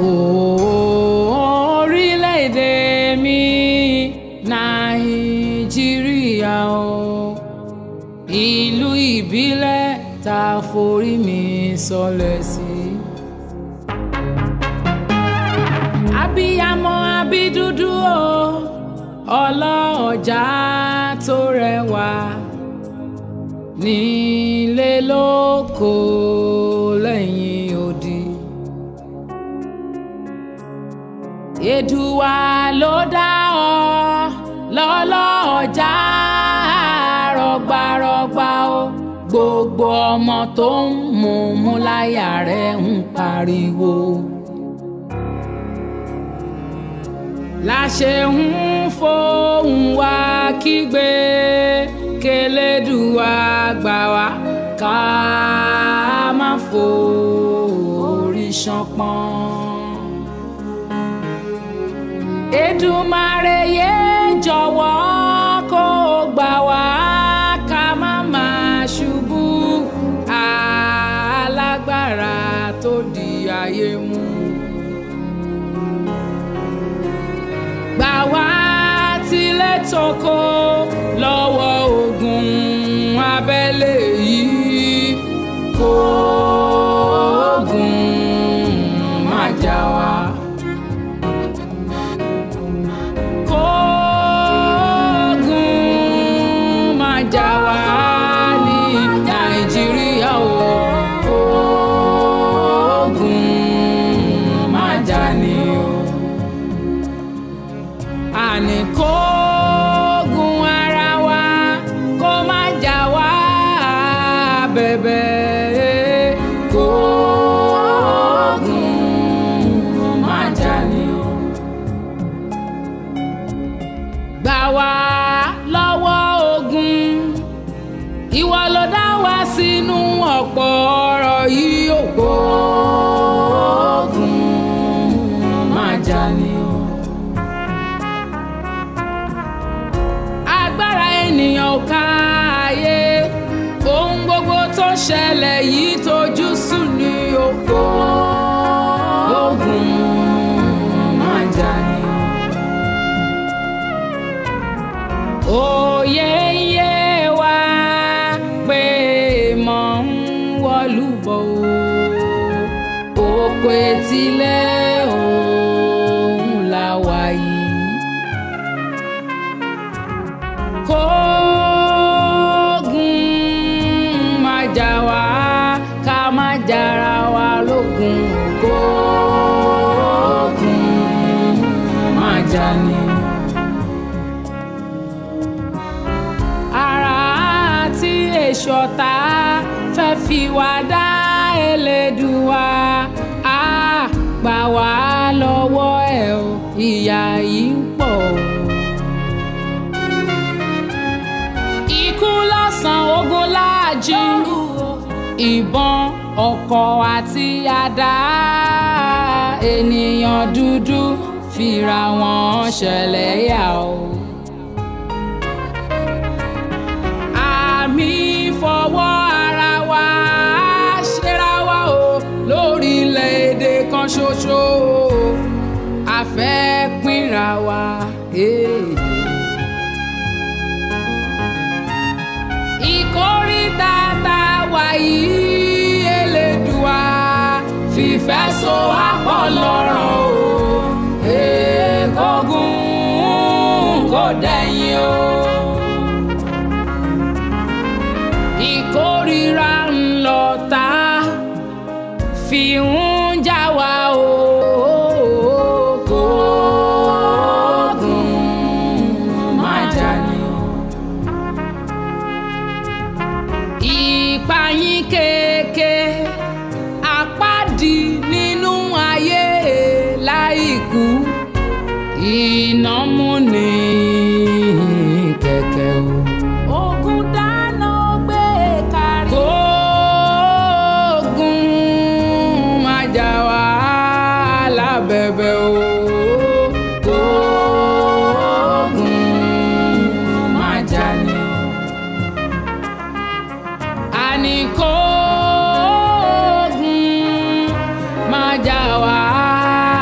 orílẹ̀-èdè mi nàìjíríà o ìlú ìbílẹ̀ tá a forí mi sọlẹ̀ sí. abiyamọ abídúdú o ọlọ́ọ̀jà tó rẹwà nílé lóko lẹ́yìn odi. Èdùwà ló dá ọ lọ́lọ́ọ̀jà rọgbarọgba o gbogbo ọmọ tó ń mú mú láyà rẹ̀ ń pariwo. láṣẹ ń fohùn wá kígbe kélédùwà gbà wá ká má forí ṣánpọ́n. Èdùmàrè yé jọ̀wọ́ kó gbà wá ká má máa ṣubú alágbára tó di ayé mú. gbà wá tilẹ̀ tókò lọ́wọ́ ogun abẹ́lé yìí kó ogun má jà wá. Kó ogun má jà wá ní Nàìjíríà o. Kó ogun má jà ní o àní kógun ara wa kó má jà wá bẹ̀bẹ̀ kógun má jà ní o. gbà wá lọ́wọ́ ogun ìwọ ló dá wa sínú ọ̀pọ̀ ọ̀rọ̀ yìí ò kógun má jà ní o. agbára ènìyàn ò ká ayé ohun gbogbo tó ṣẹlẹ̀ yìí tójú sùn ní oko ogun máa jà ní. òye ń yé wa pé mọ̀ ń wọlú bọ̀ o oko etílẹ̀ òun la wà yìí. kógun má jà wá ká má jara wa lógun kógun má jà ní. ara tí èso ọ̀tá fẹ́ fi wá dá Elédùwà á gbà wá lọ́wọ́ ẹ̀ o ìyà yìí ń pọ̀ o. ikú lọ́sàn ogun láàjì ìbọn ọkọ̀ àti àdá ènìyàn dúdú fira wọn ṣẹlẹ̀ yà o. àmì fọwọ́ ara wa ṣera wa o lórílẹ̀‐èdè kan ṣoṣo a fẹ́ pínra wa. Hey. ìkórìtà tá a wà yìí Elédùà fìfẹ́ so àpọ̀ lọ́rọ̀ o èkógun kò dẹ̀yìn o. ìkórìíra ńlọ tá fi ń jà wá o. Kógun má jà ní o. ìpayín kéèké àpáàdì nínú ayé láìkú iná múni kẹ̀kẹ́ o. ogun dáná gbé kárí. kóògùn má jà wá lábẹ́bẹ́ o. kóògùn má jà ní o àní kóògùn má jà wá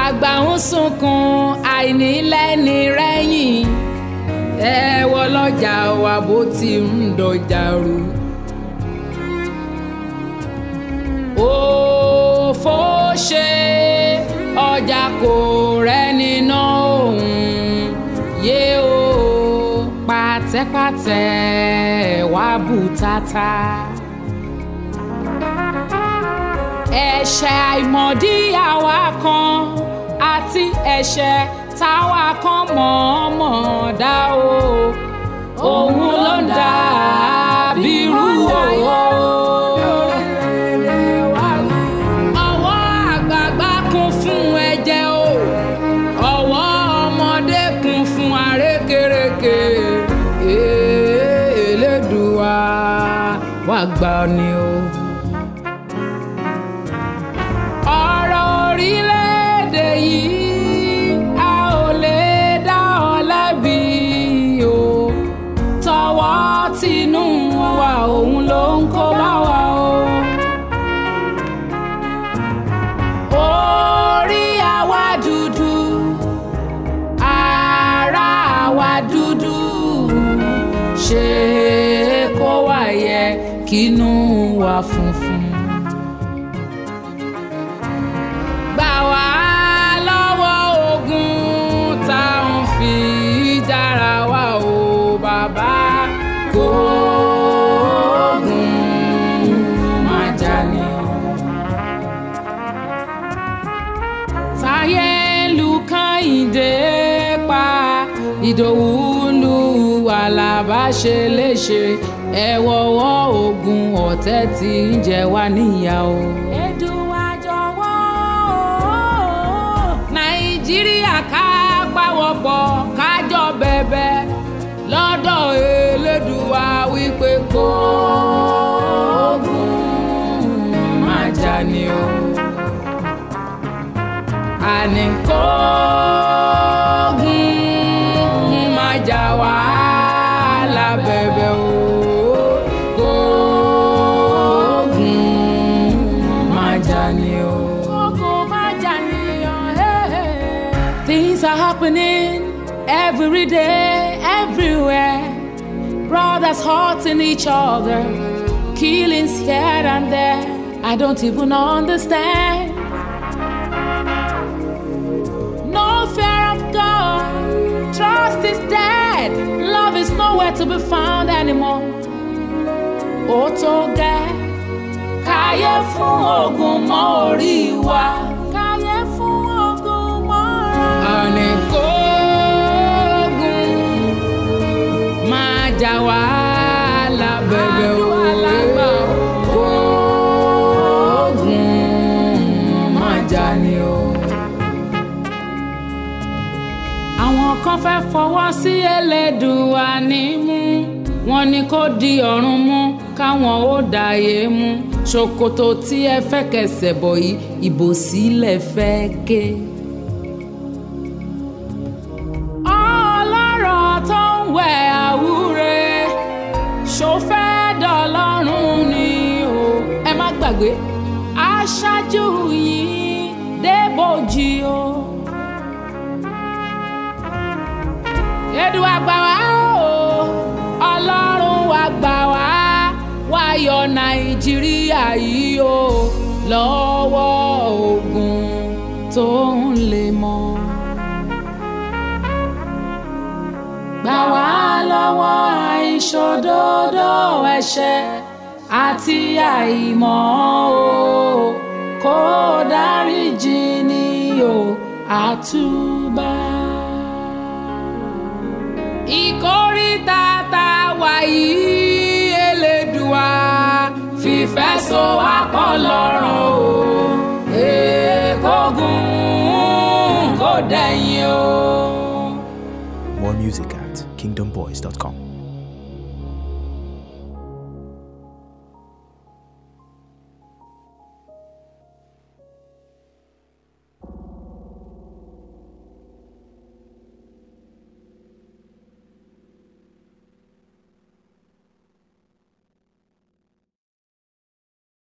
àgbà ń sunkún àìnílẹ́ni rẹ́yìn ẹ wọ lọ́jà wa bó ti ń dọjà rú. òfò ṣe ọjà kò rẹ́ni ná òun yé o pàtẹ́pàtẹ́ wá bùtátà. ẹ̀ṣẹ̀ àìmọ̀dí àwa kan àti ẹ̀ṣẹ̀ táwa kan mọ̀ọ́mọ̀ dá o òun ló ń dà bírú owó. ọwọ́ àgbààgbà kún fún ẹ̀jẹ̀ o ọwọ́ ọmọdé kún fún àrékérekè Elédùà wá gbà ni o. ọ̀rọ̀ orílẹ̀-èdè yìí a ò lè dá ọ lẹ́bi o tọwọ́ tinú wa òun ló ń kó bá wa o. orí àwa dúdú ara àwa dúdú ṣe kó wá yẹ kínú wa funfun. gbà wá lọ́wọ́ ogun tá à ń fi dára wa o bàbá kó ogun má jà ní. táyé lu kàyìndé pa ìdòwú lu àlàbá ṣe léṣe ẹ wọ́wọ́ ogun ọ̀tẹ̀ tí ń jẹ wá níyà o. Èdùà jọ̀wọ́ nàìjíríà ká pawọ́pọ̀ kájọ bẹ̀bẹ̀ lọ́dọ̀ elédùà wípé kó ogun má jà ní o. àní kó ogun má jà wá lábẹ́bẹ̀ o. Kó ogun má jà ní o. Ogun má jà ní o. Hey, hey. Things are happening every day, everywhere. Brothers hurting each other, killings here and there. I don't even understand. No fear of God, trust is dead. Love is nowhere to be found anymore. Ó tó gẹ́, káyé fún ogun mọ́ orí wa. Káyé fún ogun mọ́ orí wa. Àní kógun máa jà wá lábẹ́bẹ́ o. Kógun máa jà ni o. Àwọn kan fẹ́ fọwọ́ sí Elédùà nímú wọ́n ní kó di ọ̀run mú káwọn ó dàyé mú ṣòkòtò tí ẹ fẹ́ kẹsẹ̀ bọ̀ yìí ìbò sílẹ̀ fẹ́ ké. ọlọ́rọ̀ tó ń wẹ̀ àwúre ṣòfẹ́ dọ̀lọ́run ni o ẹ má gbàgbé aṣáájú yìí débòjì o. Èdùà gbà wá o ọlọ́run wa gbà wá wá yọ nàìjíríà yìí o lọ́wọ́ ogun tó ń lè mọ́. gbà wá lọ́wọ́ àìṣòdodo ẹ̀ṣẹ̀ àti àìmọ̀ o kó dáríjì ni o àtúbà. ìkórìtà tá a wà yìí Elédùà fìfẹ́ so wá pọ̀ lọ́rùn o èkógun kò dẹ̀yìn o. More music at kingdomboys.com.